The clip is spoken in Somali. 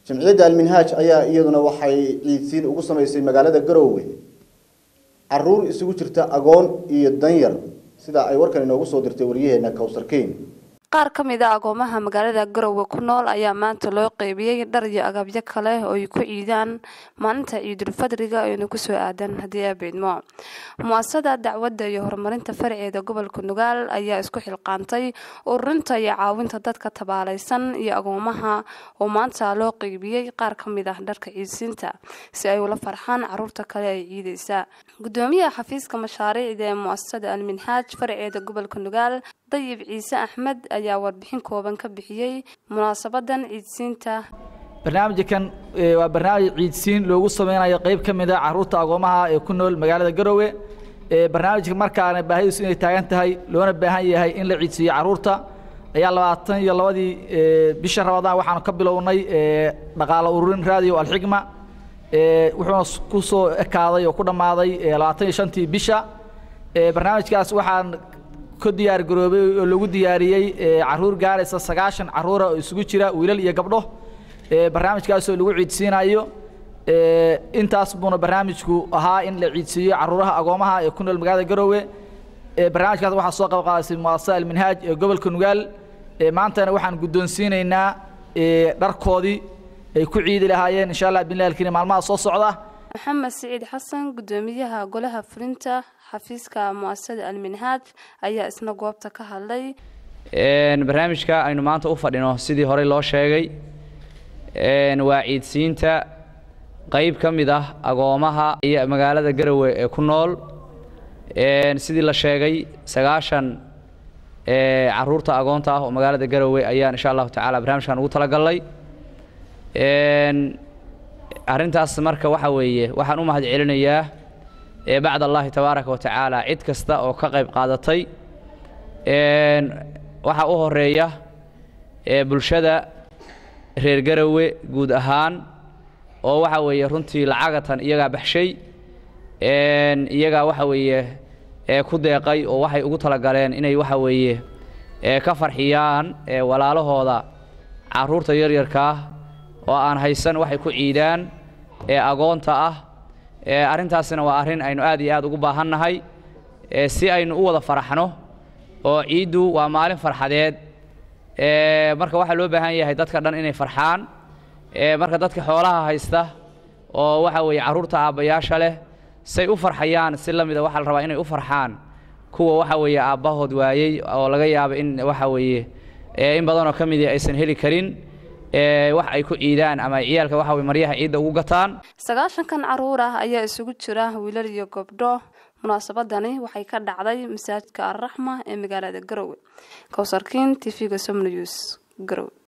jamciyadda alminhaaj ayaa iyaduna waxay ciidsiin ugu samaysay magaalada garoowe caruur isugu jirta agoon iyo danyar sida ay warkan inoogu soo dirtay waryaheena kowsarkeyn qaar ka mid a agoomaha magaalada garowe ku nool ayaa maanta loo qeybiyey dhar iyo agabyo kale oo ay ku ciidaan maalinta ciidulfadriga aynu kusoo aadan haddii aa beydmo mu-asada dacwadda iyo horumarinta farceeda gobolka nugaal ayaa isku xilqaantay ururinta iyo caawinta dadka tabaalaysan iyo agoomaha oo maanta loo qeybiyey qaar ka mid ah dharka ciidsiinta si ay ula farxaan caruurta kale ay ciidaysa gudoomiyaha xafiiska mashaariicda ee mu-asasada alminhaaj farceeda gobolka nugaal dayib ciise axmed ayaa warbixin kooban ka bixiyey munaasabadan ciidsiinta barnaamijkan waa barnaamij ciidsiin loogu sameynayo qeyb ka mid a caruurta agoomaha ee ku nool magaalada garowe barnaamijka markaana baahidiisu inay taagan tahay loona baahan yahay in la ciidsiiyo caruurta ayaa labaatan iyo labadii bisha rabadaan waxaanu ka bilownay dhaqaalo ururin radio alxigma wuxuuna ku soo ekaaday oo ku dhammaaday labaatan iyo shantii bisha barnaamijkaas waxaan ka diyaar garoobay oo lagu diyaariyey caruur gaaraysa sagaashan caruura oo isugu jira wiilal iyo gabdho barnaamijkaasoo lagu ciidsiinayo intaas buuna barnaamijku ahaa in la ciidsiiyo caruuraha agoomaha ee ku nool magaalada garoowe barnaamijkaas waxaa soo qabqaadasay muasasa alminhaaj ee gobolka nugaal maantana waxaan guddoonsiinaynaa dharkoodii ay ku ciidi lahaayeen insha allah billahi alkariim maalmaha soo socda maxamed siciid xasan gudoomiyaha golaha fulinta xafiiska muasasada alminhaaj ayaa isna goobta ka hadlay barnaamijka aynu maanta u fadhino sidii horey loo sheegay waa ciidsiinta qayb ka mid ah agoomaha iyo magaalada garowe ee ku nool sidii la sheegay sagaashan caruurta agoonta ah oo magaalada garowe ayaan insha allahu tacaala barnaamijkan ugu talagalnay arrintaas marka waxa weeye waxaan u mahad celinayaa bacd allahi tabaaraka wa tacaala cid kasta oo ka qayb qaadatay waxaa u horeeya bulshada reer garowe guud ahaan oo waxa weeye runtii lacagatan iyagaa baxshay iyagaa waxa weeye ku deeqay oo waxay ugu talagaleen inay waxa weeye ka farxiyaan walaalahooda caruurta yaryarkaa oo aan haysan waxay ku ciidaan ee agoonta ah arrintaasina waa arrin aynu aad iyo aad ugu baahannahay si aynu u wada faraxno oo ciiddu waa maalin farxadeed marka waxaa loo baahan yahay dadka dhan inay farxaan marka dadka xoolaha haysta oo waxa weeye carruurta aabbayaasha leh say u farxayaan si la mida waxaa la rabaa inay u farxaan kuwa waxa weeye aabbahood waayey oo laga yaabo in waxa weeye in badanoo ka midii aysan heli karin wax ay ku ciidaan ama ciyaalka waxa weye maryaha ciidda ugu gataan sagaashankan caruur ah ayaa isugu jira wiilal iyo gabdho munaasabadani waxay ka dhacday masaajidka alraxma ee magaalada garowe kowsarkiin t v-ga somnews garowe